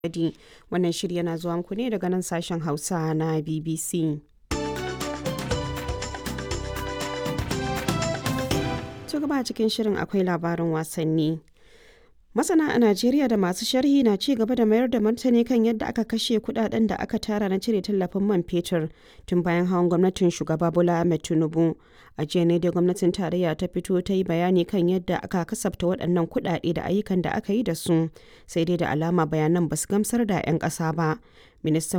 Lahadi. Wannan shiri yana zuwa muku ne daga nan sashen Hausa na BBC. To gaba cikin shirin akwai labarin wasanni. Masana a Najeriya da masu sharhi na ci gaba da mayar da martani kan yadda aka kashe kudaden da aka tara na cire tallafin man fetur tun bayan hawan gwamnatin shugaba Bola Ahmed Tinubu. A jiya ne dai gwamnatin tarayya ta fito ta yi bayani kan yadda aka kasafta waɗannan kuɗaɗe da ayyukan da aka yi da su sai dai da alama bayanan ba su gamsar da 'yan ƙasa ba. Ministan